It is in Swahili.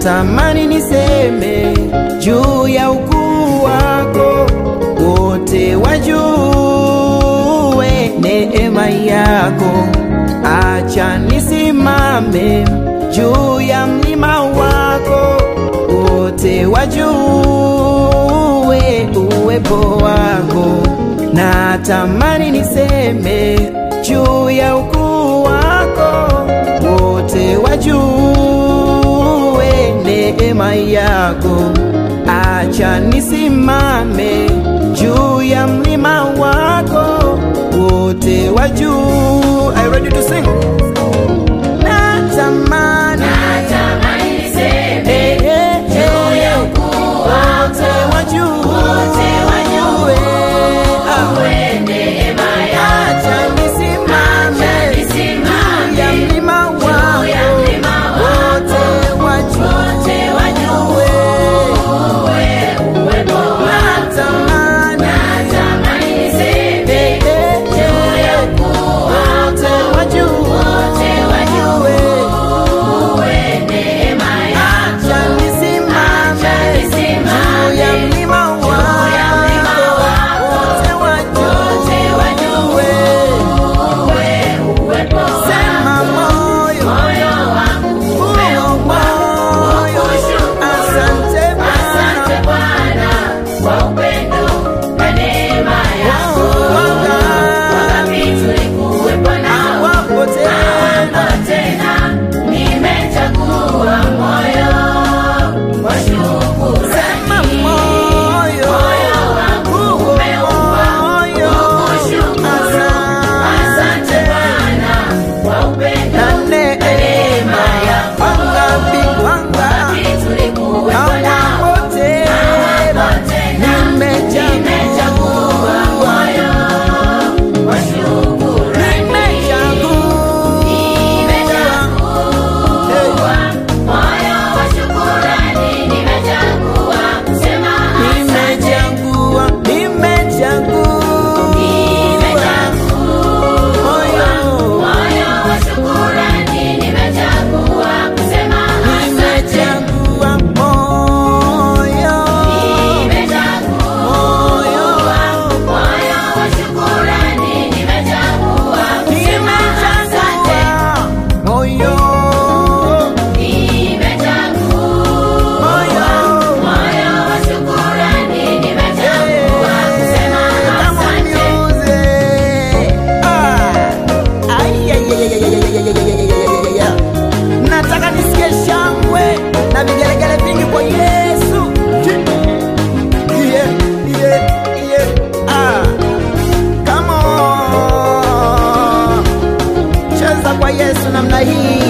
natamani niseme juu ya ukuu wako, wote wajue neema yako. Acha nisimame juu ya mlima wako, wote wajue uwepo wako. Natamani niseme juu ya ukuu wako, wote wajue neema yako. Acha nisimame juu ya mlima wako, wote wajue. Are you ready to sing? Natamani Natamani niseme eh, eh, juu ya ukuu wote wako, wajue wote wajue Ah. uwe neema yako. Acha nisimame Acha nisimame juu ya mlima juu ya wako, mlima wote wako, wajue wote wajue uwe uwepo wako. natamani Natamani niseme eh, eh, juu ya ukuu wote wako, wajue wote wajue uwe neema yako. Acha nisimame Acha nisimame juu ya mlima ya mlima wako, wako, wote wote wajue uwe uwepo Sema wako. moyo Moyo wangu moyo moyo, asante Asante Bwana Bwana kwa upendo na neema yako. Wakati tulikuwepo nao, wapo tena hawapo tena. Nimechagua moyo wa Sema shukrani. moyo Moyo wangu umeumbwa moyo kukushukuru. Asante Bwana kwa upendo na na neema yako. wangapi wangapi Wakati tulikuwepo nao, hawapo tena hawapo tena. Nimechagua moyo wa shukrani. Nimechagua moyo wa shukrani. Nimechagua kusema asante. Nimechagua moyo wa shukrani. Nimechagua kusema asante. Nimechagua moyo wa shukrani. Nimechagua kusema asante. Nimechagua moyo wa shukrani. Nimechagua kusema asante. Nataka nisikie shangwe na vigelegele vingi kwa Yesu. Yeah, yeah, yeah. Ah. Come on. Cheza kwa Yesu namna hii.